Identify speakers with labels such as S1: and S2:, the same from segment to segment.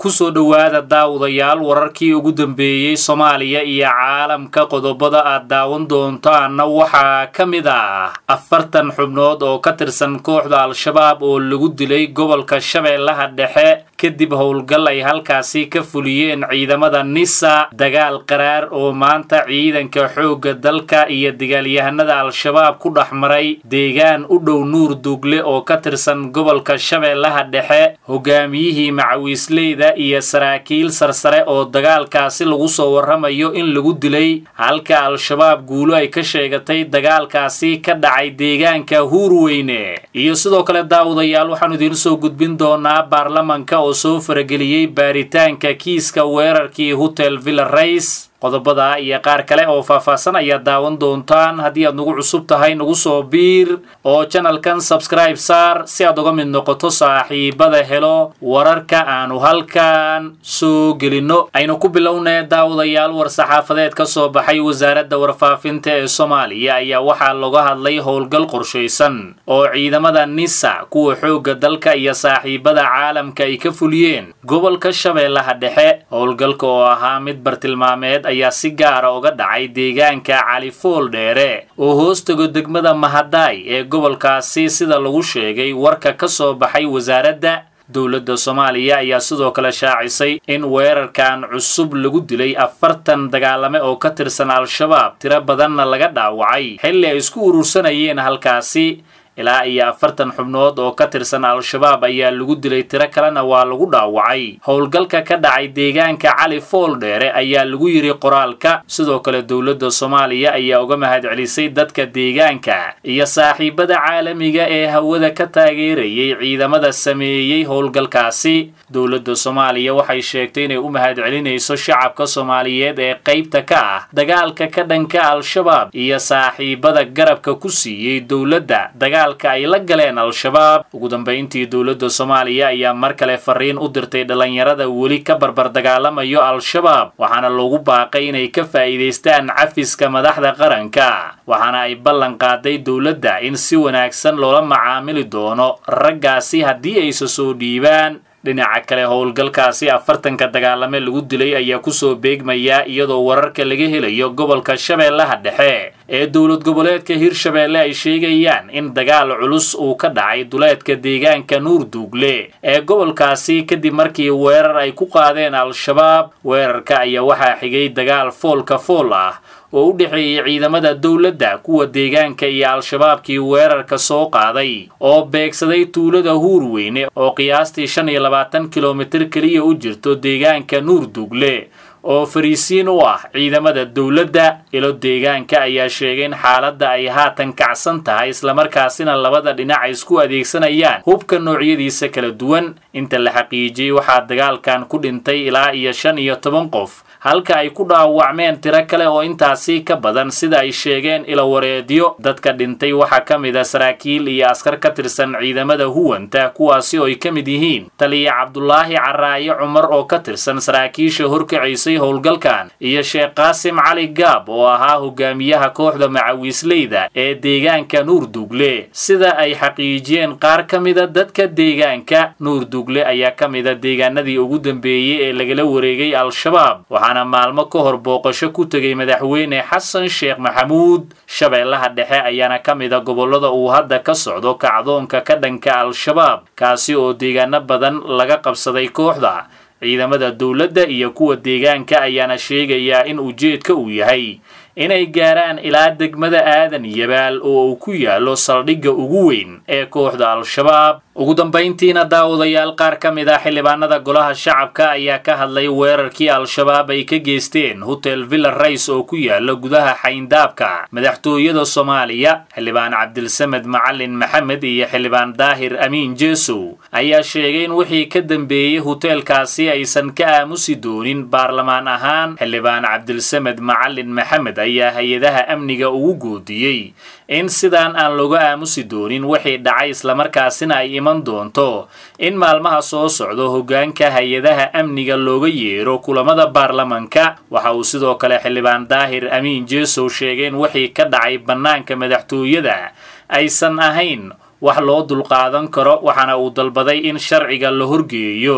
S1: kusoo dhowaada daawadayaal wararkii ugu dambeeyey soomaaliya iyo caalamka qodobada aad daawan doontaanna waxaa ka mid ah afartan xubnood oo ka tirsan kooxda al-shabaab oo lagu dilay gobolka shabeellaha dhexe kadib howlgal ay halkaasi ka fuliyeen ciidamada nisa dagaal qaraar oo maanta ciidanka xoogga dalka iyo dagaalyahanada al-shabaab ku dhex maray deegaan u dhow nuur duugle oo ka tirsan gobolka shabeellaha dhexe hogaamiyihii macawiisleyda iyo saraakiil sarsare oo dagaalkaasi lagu soo warramayo in lagu dilay halka al-shabaab guulo ay ka sheegatay dagaalkaasi ka dhacay deegaanka huurweyne iyo sidoo kale daawadayaal waxaanu idiin soo gudbin doonaa baarlamanka oo soo farageliyey baaritaanka kiiska weerarkii hotel villa rays qodobada iyo qaar kale oo faahfaahsan ayaad daawan doontaan haddii aad nagu cusub tahay nagu soo biir oo janalkan sabskribe saar si aad uga mid noqoto saaxiibada helo wararka aanu halkan soo gelinno aynu ku bilownee daawadayaal war-saxaafadeed ka soo baxay wasaaradda warfaafinta ee soomaaliya ayaa waxaa laga hadlay howlgal qorshaysan oo ciidamada nisa kuwa xoogga dalka iyo saaxiibada caalamka ay ka fuliyeen gobolka shabeellaha dhexe howlgalka oo ahaa mid bartilmaameed ayaa si gaara uga dhacay deegaanka califool dheere oo hoostago degmada mahadaay ee gobolkaasi sida lagu sheegay warka ka soo baxay wasaaradda dowladda soomaaliya ayaa sidoo kale shaacisay in weerarkan cusub lagu dilay afartan dagaalame oo ka tirsan al-shabaab tiro badanna laga dhaawacay xilli ay isku urursanayeen halkaasi ilaa iyo afartan xubnood oo ka tirsan al-shabaab ayaa lagu dilay tiro kalena waa lagu dhaawacay howlgalka ka dhacay deegaanka cali fool dheere ayaa lagu yidhi qoraalka sidoo kale dowladda soomaaliya ayaa uga mahadcelisay dadka deegaanka iyo saaxiibada caalamiga ee hawada ka taageerayay ciidamada sameeyey howlgalkaasi dowladda soomaaliya waxay sheegtay inay u mahadcelinayso shacabka soomaaliyeed ee qaybta ka ah dagaalka ka dhanka al-shabaab iyo saaxiibada garabka ku siiyey dowladda ay la galeen al-shabaab ugu dambayntii dowladda soomaaliya ayaa mar kale fariin u dirtay dhallinyarada weli ka barbar dagaalamayo al-shabaab waxaana loogu baaqay inay ka faa'iidaystaan cafiska madaxda qaranka waxaana ay ballan qaaday dowladda in si wanaagsan loola macaamili doono raggaasi haddii aysa soo dhiibaan dhinaca kale howlgalkaasi afartanka dagaalame lagu dilay ayaa kusoo beegmayaa iyadoo wararka laga helayo gobolka shabeellaha dhexe ee dowlad goboleedka hirshabeelle ay sheegayaan in dagaal culus uu ka dhacay duleedka deegaanka nuur duugle ee gobolkaasi kadib markii weerar ay ku qaadeen al-shabaab weerarka ayaa waxaa xigay dagaal foolka fool ah oo u dhexeeyey ciidamada dowladda kuwa deegaanka iyo al-shabaabkii weerarka soo qaaday oo beegsaday tuulada huurweyne oo qiyaastii shan iyo labaatan kilomitir keliya u jirto deegaanka nuur duugle oo fariisiin u ah ciidamada dowladda ilo deegaanka ayaa sheegay in xaaladda ay haatan kacsan tahay islamarkaasina labada dhinac ay isku adeegsanayaan hubka noocyadiisa kala duwan inta la xaqiijiyey waxaa dagaalkan ku dhintay ilaa iyo shan iyo toban qof halka ay ku dhaawacmeen tiro kale oo intaasi ka badan sida ay sheegeen ilawareedyo dadka dhintay waxaa ka mid a saraakiil iyo askar ka tirsan ciidamada huwanta kuwaasi oo ay ka mid yihiin taliya cabdulaahi caraaye cumar oo ka tirsan saraakiisha horkacaysay howlgalkan iyo sheekh qaasim cali gaab oo ahaa hogaamiyaha kooxda macawiisleyda ee deegaanka nuur duugle sida ay xaqiijiyeen qaar ka mida dadka deegaanka nuur duugle ayaa ka mida deegaanadii ugu dambeeyey ee lagala wareegay al-shabaab waxaana maalmo ka hor booqasho ku tegay madaxweyne xasan sheekh maxamuud shabeellaha dhexe ayaana ka mida gobollada uu hadda ka socdo kacdoonka ka dhanka al-shabaab kaasi oo deegaano badan laga qabsaday kooxda ciidamada dowladda iyo kuwa deegaanka ayaana sheegayaa in ujeedka uu yahay inay gaaraan ilaa degmada aadan yabaal oo uu ku yaallo saldhigga ugu weyn ee kooxda al-shabaab ugu dambayntiina daawadayaal qaar ka mid ah xildhibaanada golaha shacabka ayaa ka hadlay weerarkii al-shabaab ay ka geysteen hotel villa rays oo ku yaala gudaha xayndaabka madaxtooyada soomaaliya xildhibaan cabdilsamed macalin maxamed iyo xildhibaan daahir amiin jeesow ayaa sheegay in wixii ka dambeeyey hoteelkaasi aysan ka aamusi doonin baarlamaan ahaan xildhibaan cabdilsamed macalin maxamed ayaa hay-adaha amniga ugu goodiyey in sidaan aan looga aamusi doonin wixii dhacay islamarkaasina ay iman doonto in maalmaha soo socdo hoggaanka hay-adaha amniga looga yeero kulamada baarlamanka waxa uu sidoo kale xildhibaan daahir amiin jeesow sheegay in wixii ka dhacay bannaanka madaxtooyada aysan ahayn wax loo dulqaadan karo waxaana uu dalbaday in sharciga la horgeeyo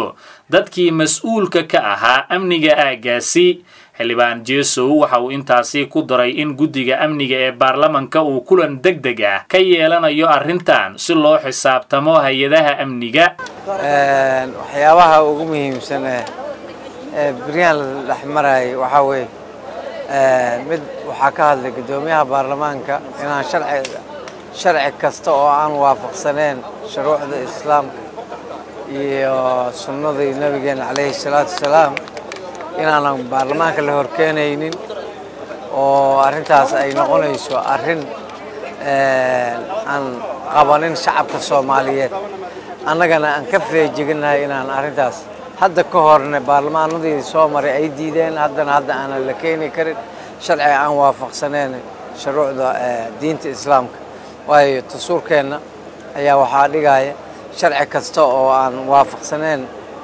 S1: dadkii mas-uulka ka ahaa amniga aaggaasi xildhibaan jeesow waxa uu intaasi ku daray in guddiga amniga ee baarlamanka uu kulan deg deg ah ka yeelanayo arrintan si loo xisaabtamo hay-adaha amniga
S2: waxyaabaha ugu muhiimsan ee beryahan la dhex marayay waxaa weeye mid waxaa ka hadlay guddoomiyaha baarlamaanka inaan sharci sharci kasta oo aan waafaqsaneen shuruucda islaamka iyo sunnadii nabigeena calayhi salaatu wasalaam inaanan baarlamaanka la horkeenaynin oo arrintaas ay noqonayso arrin aan qabanin shacabka soomaaliyeed annagana aan ka feejiginahay inaan arrintaas hadda ka horne baarlamaanadii soo maray ay diideen haddana hadda aanan la keeni karin sharci aan waafaqsaneen shuruucda diinta islaamka waayo dastuurkeenna ayaa waxaa dhigaya sharci kasta oo aan waafaqsaneen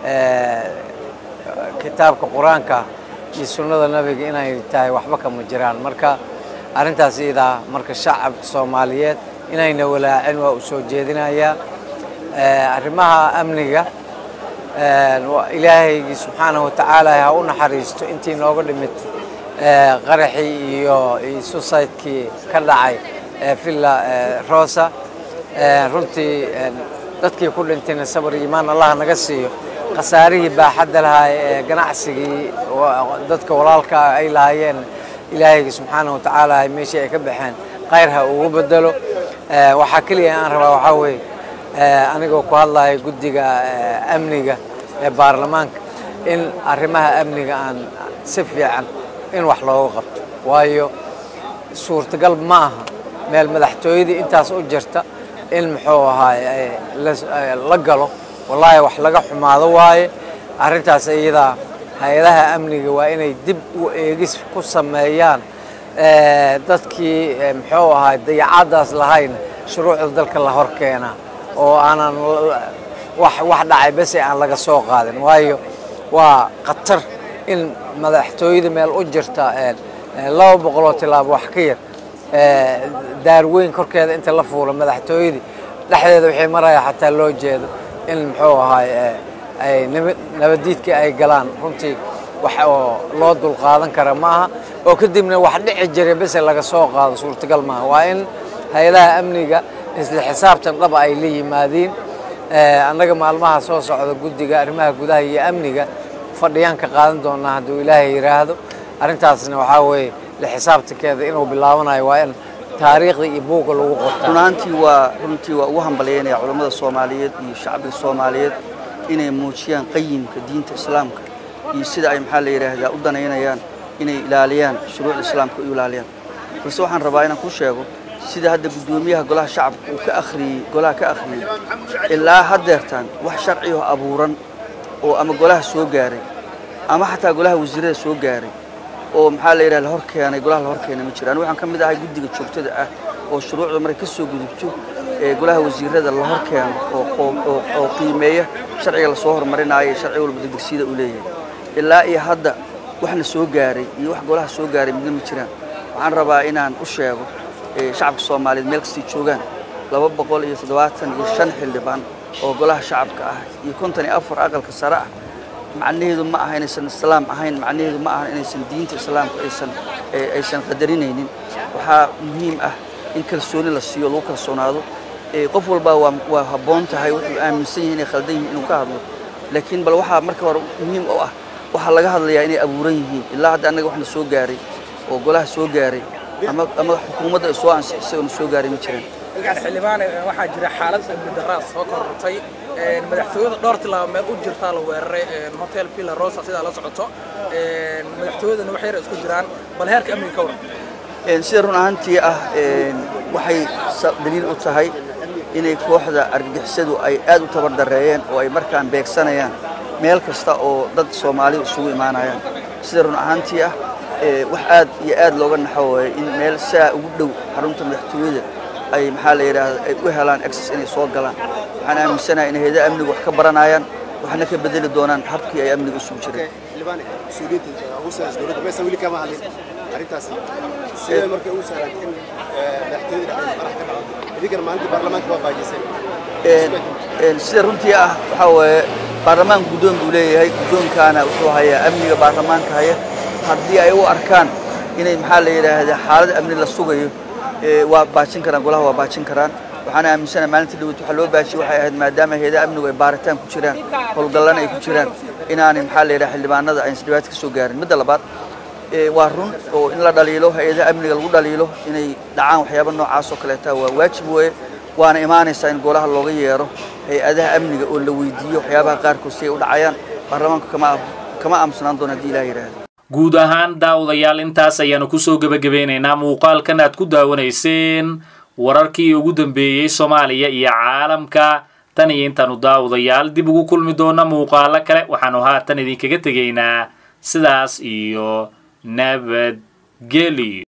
S2: kitaabka qur-aanka iyo sunnada nabiga inay tahay waxba kama jiraan marka arrintaas iyadaa marka shacabka soomaaliyeed inayna walaacin waa u soo jeedinayaa arrimaha amniga ilaahaygii subxaanahu watacaala ha u naxariisto intii nooga dhimid qaraxii iyo susaydkii ka dhacay villa rosa runtii dadkii ku dhintayna sabar iyo imaan allah naga siiyo khasaarihii baaxadda lahaa ee ganacsigii dadka walaalkaa ay lahaayeen ilaahayga subxaanahu watacaala meeshii ay ka baxeen khayr ha ugu bedelo waxaa keliya aan rabaa waxaa weeye anigoo ku hadlaya guddiga amniga ee baarlamaanka in arrimaha amniga aan si fiican in wax looga qabto waayo suurtagal ma aha meel madaxtooyadii intaas u jirta in muxuu ahaay la galo wallaahi wax laga xumaado waaye arrintaas iyadaa hay-adaha amniga waa inay dib u eegis ku sameeyaan dadkii muxuu ahaay dayacaddaas lahayn shuruucda dalka la hor keenaa oo aanan wax wax dhacay bese aan laga soo qaadin waayo waa khatar in madaxtooyada meel u jirta laba boqoloo tilaabo wax ka yar daarweyn korkeeda inta la fuulo madaxtooyadii dhexdeeda waxay maraya xataa loo jeedo in muxuu ahaay ay nabadiidkii ay galaan runtii wax oo loo dulqaadan kara ma aha oo kadibna wax dhici jiray bese laga soo qaado suurtagal maaha waa in hay-adaha amniga isla xisaabtan dhaba ay la yimaadiin annaga maalmaha soo socda guddiga arrimaha gudaha iyo amniga fadhiyaan ka qaadan doonaa hadduu ilaahay yidhaahdo arrintaasna waxaa weeye la xisaabtankeeda inuu bilaabanayo waa in taariikhda iyo buugga lagu qorta
S3: runaantii waa runtii waa ugu hambalyaynaya culammada soomaaliyeed iyo shacbiga soomaaliyeed inay muujiyaan qayimka diinta islaamka iyo sida ay maxaa la yidhaahdaa u danaynayaan inay ilaaliyaan shuruucda islaamka u ilaaliyaan balse waxaan rabaa inaan ku sheego sida hadda guddoomiyaha golaha shacabka uu ka akhriyey golaha ka akhriyey ilaa haddeertaan wax sharci oo abuuran oo ama golaha soo gaaray ama xataa golaha wasiirada soo gaaray oo maxaa la yidhaha la hor keenay golaha la hor keenay ma jiro anigu waxaan ka mid ahay guddiga joogtada ah oo shuruucda markay ka soo gudubto ee golaha wasiirada la hor keeno oo qiimeeya sharciga lasoo horumarinaayo iyo sharci walba degdegsiyada uu leeyahay ilaa iyo hadda waxna soo gaaray iyo wax golaha soo gaaray midna ma jiraan waxaan rabaa inaan u sheego shacabka soomaaliyeed meel kastay joogaan laba boqol iyo toddobaatan iyo shan xildhibaan oo golaha shacabka ah iyo konton iyo afar aqalka sare ah macnaheedu ma aha inaysan islaam ahayn macnaheedu ma aha inaysan diinta islaamka aysan aysan qadarinaynin waxaa muhiim ah in kalsooni la siiyo lagu kalsoonaado qof walba waa waa habboon tahay wuxuu aaminsan yahay inay khaldan yihiin inuu ka hadlo laakiin bal waxaa marka hore muhiim u ah waxaa laga hadlayaa inay abuuran yihiin ilaa hadda annaga waxna soo gaaray oo golaha soo gaaray ama ama xukuumadda ay soo ansixisay oona soo gaaray ma jiraan
S4: xildhibaan waxaa jira xaalad amni darraa soo korortay madaxtooyada dhowr tilaabo meel u jirtaa la weeraray hotel villa rosa sidaa la socoto madaxtooyadana wax yar isku jiraan bal heerka amniga ka waran
S3: sida run ahaantii ah waxay daliil u tahay inay kooxda argagixisadu ay aad u tabardareeyeen oo ay markaan beegsanayaan meel kasta oo dad soomaaliya isugu imaanayaan sida run ahaantii ah wax aad iyo aad looga naxo waaye in meel saa ugu dhow xarunta madaxtooyada ay maxaa la yidhaahda ay u helaan access inay soo galaan waxaan aaminsanahay in hayadaha amnigu wax ka baranayaan waxna ka bedeli doonaan habkii ay amniga isugu jireen
S5: sidee markay ugu sahlan in madaxtooyada dhexdeeda qarax ka dhacdo idinkana maalintii baarlamaanka waa baajisay
S3: sida runtii ah waxaa waaye baarlamaanka guddoon buu leeyahay guddoonkaana wuxuu hayaa amniga baarlamaanka haya haddii ay u arkaan inay maxaa la yidhaahdaa xaalad amni la sugayo waa baajin karaan golaha waa baajin karaan waxaan aaminsanahay maalinta dhaweyt waxaa loo baajiyey waxay ahayd maadaama hayadaha amnigu ay baaritaan ku jiraan howlgallana ay ku jiraan inaanay maxaa la yidhaha xildhibaanada aysan dhibaato ka soo gaarin midda labaad waa run oo in la dhaliilo hay-adaha amniga lagu dhaliilo inay dhacaan waxyaaba noocaas oo kaleeta waa waajib weeye waana imaanaysaa in golaha looga yeero hay-adaha amniga oo la weydiiyo waxyaabaha qaarkood si ay u dhacayaan baarlamaanku kama kama aamusanaan doona haddii ilaah yidhaahdo
S1: guud ahaan daawadayaal intaas ayaanu kusoo gebagabeynaynaa muuqaalkan aad ku daawanayseen wararkii ugu dambeeyey soomaaliya iyo caalamka tan iyo intaanu daawadayaal dib ugu kulmi doona muuqaalo kale waxaanu haatan idinkaga tegaynaa sidaas iyo nabadgelyo